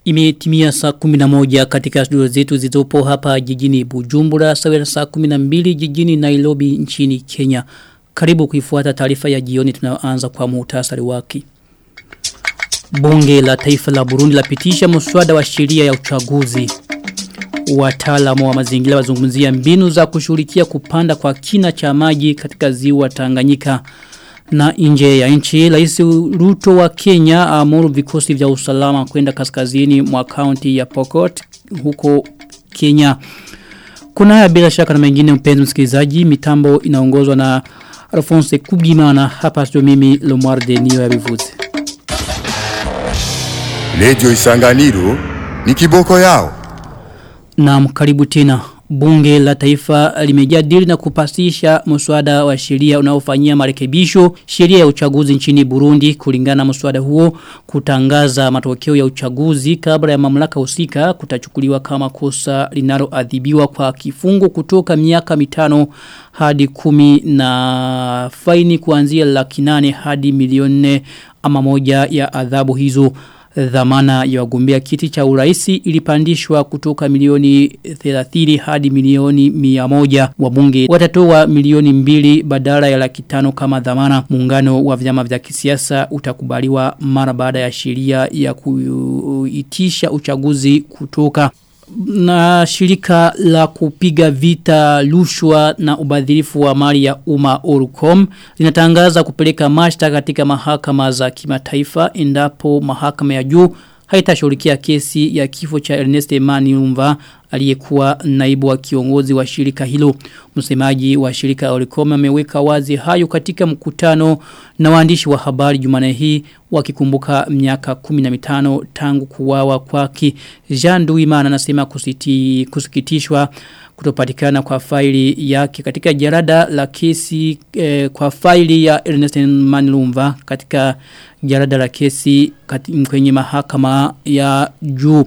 Imetimia saa 11 katika studio zetu zilizopo hapa jijini Bujumbura sawa na saa 12 jijini Nairobi nchini Kenya. Karibu kuifuata taarifa ya jioni tunayoanza kwa muhtasari wake. Bunge la taifa la Burundi lapitisha mswada wa sheria ya uchaguzi. Wataalamu wa mazingira wazungumzia mbinu za kushughulikia kupanda kwa kina cha maji katika ziwa Tanganyika na nje ya nchi rais Ruto wa Kenya amuru vikosi vya usalama kwenda kaskazini mwa kaunti ya Pokot huko Kenya. Kuna haya bila shaka na mengine mpenzi msikilizaji mitambo inaongozwa na Alphonse Kubimana hapa sio mimi Lomwarde niyo ya bivuze. Radio Isanganiro ni kiboko yao. Na karibu tena bunge la taifa limejadili na kupasisha mswada wa sheria unaofanyia marekebisho sheria ya uchaguzi nchini Burundi kulingana na mswada huo kutangaza matokeo ya uchaguzi kabla ya mamlaka husika kutachukuliwa kama kosa linaloadhibiwa kwa kifungo kutoka miaka mitano hadi kumi na faini kuanzia laki nane hadi milioni ama moja ya adhabu hizo dhamana ya wagombea kiti cha uraisi ilipandishwa kutoka milioni 30 hadi milioni 100 wabunge watatoa milioni mbili badala ya laki tano kama dhamana muungano wa vyama vya kisiasa utakubaliwa mara baada ya sheria ya kuitisha uchaguzi kutoka na shirika la kupiga vita lushwa na ubadhirifu wa mali ya umma Orucom linatangaza kupeleka mashtaka katika mahakama za kimataifa endapo mahakama ya juu haitashughulikia kesi ya kifo cha Ernest Emmanuel aliyekuwa naibu wa kiongozi wa shirika hilo. Msemaji wa shirika Olicom ameweka wazi hayo katika mkutano na waandishi wa habari Jumane hii wakikumbuka miaka 15 tangu kuwawa kwake. Jean Duimana anasema kusiti, kusikitishwa kutopatikana kwa faili yake katika jarada la kesi eh, kwa faili ya Ernest Manilumva katika jarada la kesi kwenye mahakama ya juu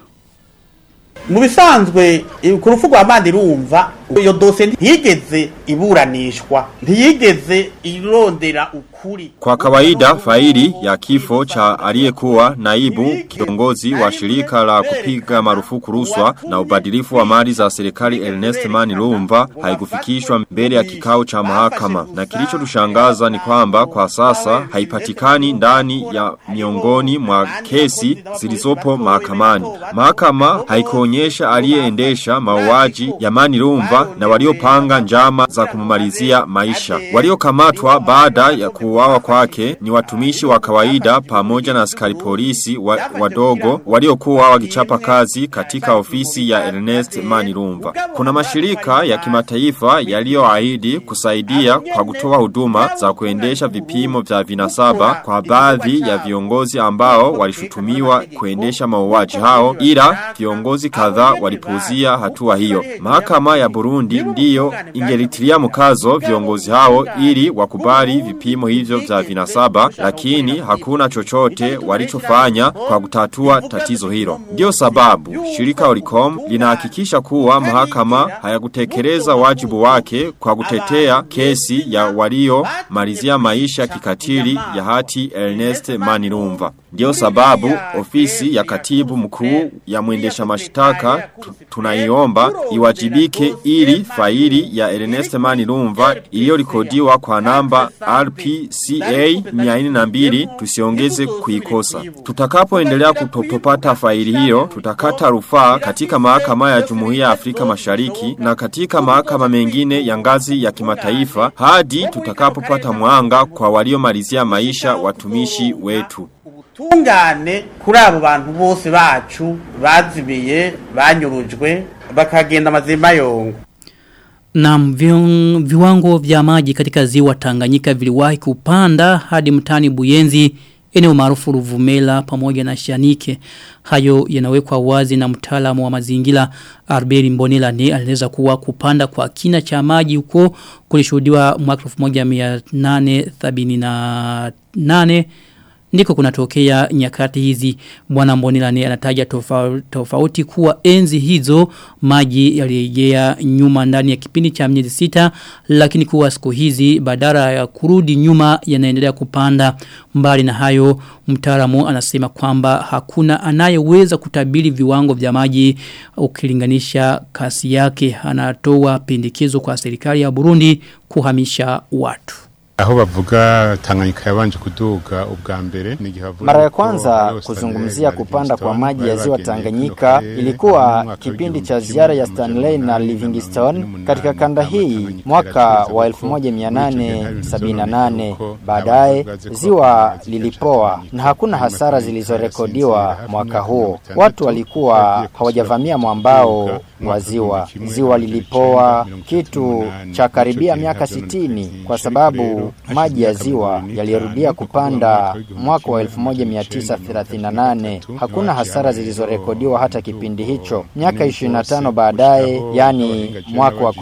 mu bisanzwe ku rufu rwa mandirumva iyo dose ntiyigeze iburanishwa ntiyigeze irondera ukuri Kwa kawaida faili ya kifo cha aliyekuwa naibu kiongozi wa shirika la kupiga marufuku ruswa na ubadilifu wa mali za serikali Ernest Manilumva haikufikishwa mbele ya kikao cha mahakama na kilicho tushangaza ni kwamba kwa sasa haipatikani ndani ya miongoni mwa kesi zilizopo mahakamani. Mahakama haikuonyesha aliyeendesha mauaji ya Manilumva na waliopanga njama za kumumalizia maisha. Waliokamatwa baada ya kuuawa kwake ni watumishi wa kawaida pamoja na askari polisi wa, wadogo waliokuwa wakichapa kazi katika ofisi ya Ernest Manirumva. Kuna mashirika ya kimataifa yaliyoahidi kusaidia kwa kutoa huduma za kuendesha vipimo vya vinasaba kwa baadhi ya viongozi ambao walishutumiwa kuendesha mauaji hao ila viongozi kadhaa walipuzia hatua hiyo. Mahakama ya Burundi ndiyo ingelitilia mkazo viongozi hao ili wakubali vipimo hivyo vya vinasaba lakini hakuna chochote walichofanya kwa kutatua tatizo hilo. Ndio sababu shirika Olicom linahakikisha kuwa mahakama hayakutekeleza wajibu wake kwa kutetea kesi ya walio malizia maisha kikatili ya hati Ernest Manirumva. Ndio sababu ofisi ya katibu mkuu ya mwendesha mashtaka tunaiomba iwajibike ili faili ya Ernest Manirumva iliyorekodiwa kwa namba RPCA 402 tusiongeze kuikosa. Tutakapoendelea kutopata faili hiyo, tutakata rufaa katika mahakama ya Jumuiya ya Afrika Mashariki na katika mahakama mengine ya ngazi ya kimataifa hadi tutakapopata mwanga kwa waliomalizia maisha watumishi wetu. tungane kuri abo bantu bose bacu bazimiye banyurujwe bakagenda mazima yongo Na viwango vya maji katika ziwa Tanganyika viliwahi kupanda hadi mtani Buyenzi eneo maarufu Ruvumela pamoja na Shanike. Hayo yanawekwa wazi na mtaalamu wa mazingira Arberi Mbonela ne alieleza kuwa kupanda kwa kina cha maji huko kulishuhudiwa mwaka 1878 ndiko kunatokea nyakati hizi bwana Mbonilani anataja tofauti, tofauti kuwa enzi hizo maji yalirejea nyuma ndani ya kipindi cha miezi sita lakini kuwa siku hizi badala ya kurudi nyuma yanaendelea kupanda mbali na hayo mtaalamu anasema kwamba hakuna anayeweza kutabiri viwango vya maji ukilinganisha kasi yake anatoa pendekezo kwa serikali ya Burundi kuhamisha watu aho bavuga Tanganyika yabanje kuduga ubwa mbere ni gihe Mara ya kwanza kuzungumzia kupanda kwa maji ya ziwa Tanganyika ilikuwa kipindi cha ziara ya Stanley na Livingstone katika kanda hii mwaka wa 1878. Baadaye ziwa lilipoa na hakuna hasara zilizorekodiwa mwaka huo. Watu walikuwa hawajavamia mwambao wa ziwa. Ziwa lilipoa kitu cha karibia miaka sitini kwa sababu maji ya ziwa yalirudia kupanda mwaka wa 1938. Hakuna hasara zilizorekodiwa hata kipindi hicho. Miaka 25 baadaye, yani mwaka wa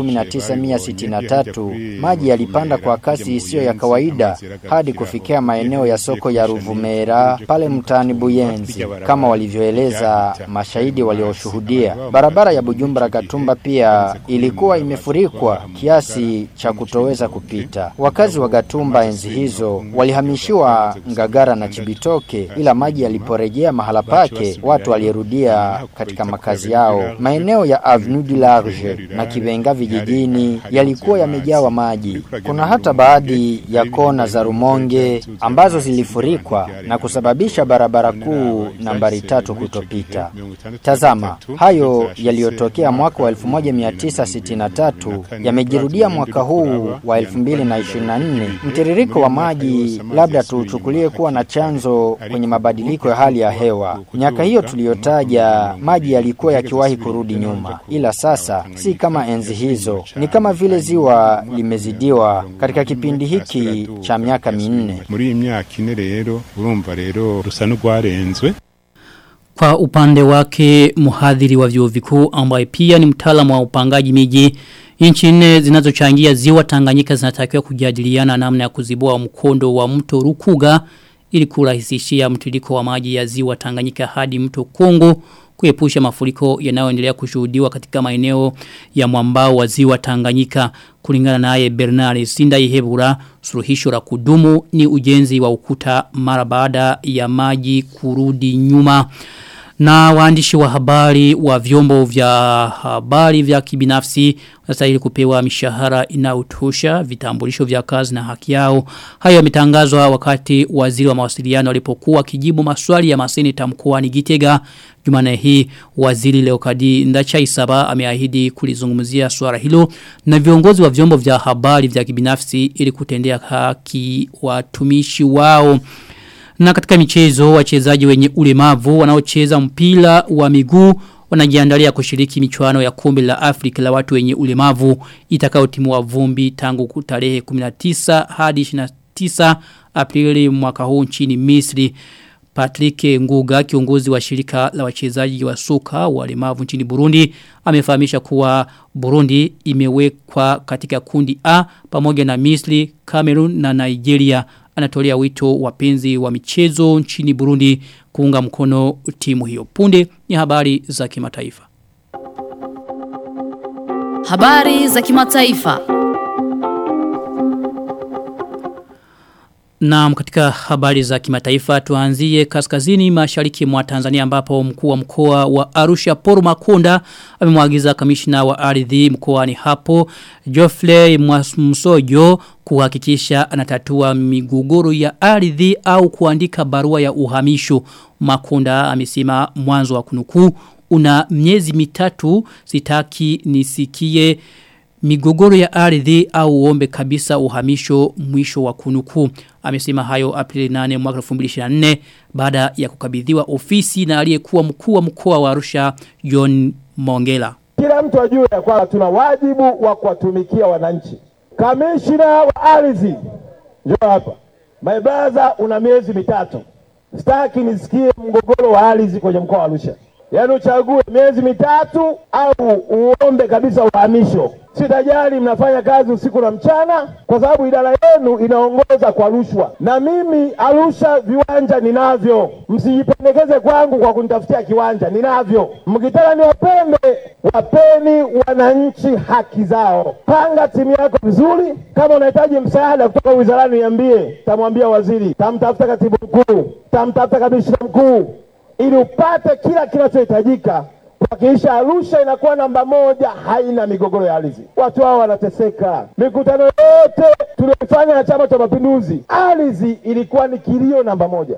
1963, maji yalipanda kwa kasi isiyo ya kawaida hadi kufikia maeneo ya soko ya Ruvumera pale mtaani Buyenzi, kama walivyoeleza mashahidi walioshuhudia. Barabara ya Bujumbura Gatumba pia ilikuwa imefurikwa kiasi cha kutoweza kupita. Wakazi wa Gatumba enzi hizo walihamishiwa Ngagara na Chibitoke, ila maji yaliporejea mahala pake, watu walirudia katika makazi yao. Maeneo ya Avenue du Large na Kibenga vijijini yalikuwa yamejawa maji. Kuna hata baadhi ya kona za Rumonge ambazo zilifurikwa na kusababisha barabara kuu nambari tatu kutopita. Tazama, hayo yaliyotokea mwaka wa 1963 yamejirudia mwaka huu wa 2024. Mtiririko wa maji labda tuuchukulie kuwa na chanzo kwenye mabadiliko ya hali ya hewa. Miaka hiyo tuliyotaja, maji yalikuwa yakiwahi kurudi nyuma, ila sasa si kama enzi hizo. Ni kama vile ziwa limezidiwa katika kipindi hiki cha miaka minne. muri iyi myaka ine rero urumva rero rusa n'urwarenzwe Kwa upande wake muhadhiri wa vyuo vikuu ambaye pia ni mtaalamu wa upangaji miji Nchi nne zinazochangia ziwa Tanganyika zinatakiwa kujadiliana namna ya kuzibua mkondo wa mto Rukuga ili kurahisishia mtiririko wa maji ya ziwa Tanganyika hadi mto Kongo kuepusha mafuriko yanayoendelea kushuhudiwa katika maeneo ya mwambao wa ziwa Tanganyika kulingana naye Bernard Sindaihebura suluhisho la kudumu ni ujenzi wa ukuta mara baada ya maji kurudi nyuma na waandishi wa habari wa vyombo vya habari vya kibinafsi wanastahili kupewa mishahara inayotosha vitambulisho vya kazi na haki yao. Hayo yametangazwa wakati waziri wa mawasiliano alipokuwa kijibu maswali ya maseneta mkoani Gitega. Jumane hii waziri Leokadi Ndachaisaba ameahidi kulizungumzia swala hilo na viongozi wa vyombo vya habari vya kibinafsi ili kutendea haki watumishi wao. Na katika michezo wachezaji wenye ulemavu wanaocheza mpira wa miguu wanajiandalia kushiriki michuano ya kombe la Afrika la watu wenye ulemavu itakayotimua vumbi tangu tarehe 19 hadi 29 Aprili mwaka huu nchini Misri. Patrick Nguga kiongozi wa shirika la wachezaji wa soka walemavu nchini Burundi amefahamisha kuwa Burundi imewekwa katika kundi A pamoja na Misri, Cameroon na Nigeria anatolea wito wapenzi wa michezo nchini Burundi kuunga mkono timu hiyo. Punde ni habari za kimataifa. Habari za kimataifa. Na katika habari za kimataifa tuanzie kaskazini mashariki mwa Tanzania ambapo mkuu wa mkoa wa Arusha Paul Makonda amemwagiza kamishna wa ardhi mkoani hapo Geoffrey Msojo kuhakikisha anatatua migogoro ya ardhi au kuandika barua ya uhamisho. Makonda amesema mwanzo wa kunukuu una miezi mitatu sitaki nisikie migogoro ya ardhi au uombe kabisa uhamisho mwisho wa kunuku. Amesema hayo Aprili 8 mwaka 2024 baada ya kukabidhiwa ofisi na aliyekuwa mkuu wa mkoa wa Arusha John Mongela. Kila mtu ajue ya kwamba tuna wajibu wa kuwatumikia wananchi. Kamishina wa ardhi, njoo hapa. My brother, una miezi mitatu. Sitaki nisikie mgogoro wa ardhi kwenye mkoa wa Arusha. Yaani uchague miezi mitatu au uombe kabisa uhamisho. Sitajali mnafanya kazi usiku na mchana, kwa sababu idara yenu inaongoza kwa rushwa, na mimi Arusha viwanja ninavyo. Msijipendekeze kwangu kwa kunitafutia kiwanja, ninavyo. Mkitaka niwapende, wapeni wananchi haki zao. Panga timu yako vizuri. Kama unahitaji msaada kutoka wizarani, niambie, tamwambia waziri, tamtafuta katibu mkuu, tamtafuta kamishina mkuu, ili upate kila kinachohitajika kuhakikisha Arusha inakuwa namba moja, haina migogoro ya ardhi. Watu hao wanateseka. Mikutano yote tuliyofanya na Chama cha Mapinduzi, ardhi ilikuwa ni kilio namba moja.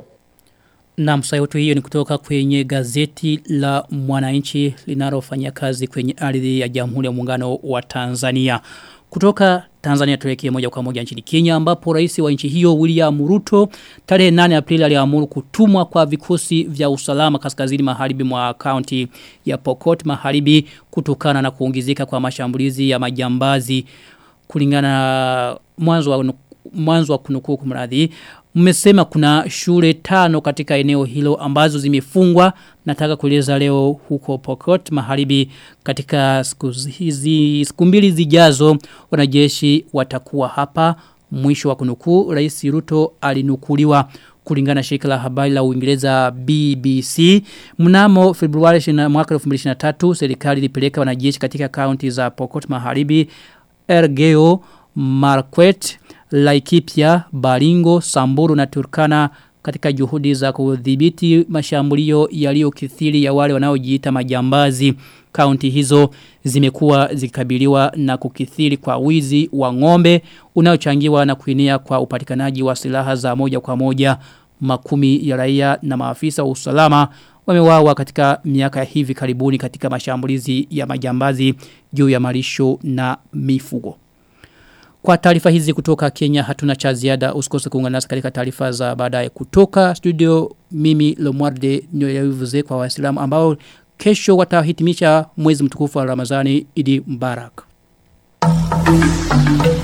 Na msayoto hiyo ni kutoka kwenye gazeti la mwananchi linalofanya kazi kwenye ardhi ya Jamhuri ya Muungano wa Tanzania. Kutoka Tanzania tuelekee moja kwa moja nchini Kenya ambapo rais wa nchi hiyo William Ruto tarehe 8 Aprili aliamuru kutumwa kwa vikosi vya usalama kaskazini magharibi mwa kaunti ya Pokot magharibi kutokana na kuongezeka kwa mashambulizi ya majambazi kulingana na mwanzo wa mwanzo wa kunukuu kumradhi mmesema kuna shule tano katika eneo hilo ambazo zimefungwa nataka kueleza leo huko Pokot magharibi katika siku hizi siku mbili zijazo wanajeshi watakuwa hapa mwisho wa kunukuu rais Ruto alinukuliwa kulingana na shirika la habari la Uingereza BBC mnamo Februari mwaka 2023 serikali ilipeleka wanajeshi katika kaunti za Pokot Magharibi Ergeo Marquette Laikipia, Baringo, Samburu na Turkana katika juhudi za kudhibiti mashambulio yaliyokithiri ya wale wanaojiita majambazi. Kaunti hizo zimekuwa zikikabiliwa na kukithiri kwa wizi wa ng'ombe unaochangiwa na kuenea kwa upatikanaji wa silaha za moja kwa moja makumi ya raia na maafisa wa usalama wamewawa katika miaka hivi karibuni katika mashambulizi ya majambazi juu ya malisho na mifugo. Kwa taarifa hizi kutoka Kenya hatuna cha ziada usikose kuungana nasi katika taarifa za baadaye kutoka studio mimi Lomwarde nyoyavuze kwa waislamu ambao kesho watahitimisha mwezi mtukufu wa Ramadhani Idi Mbarak.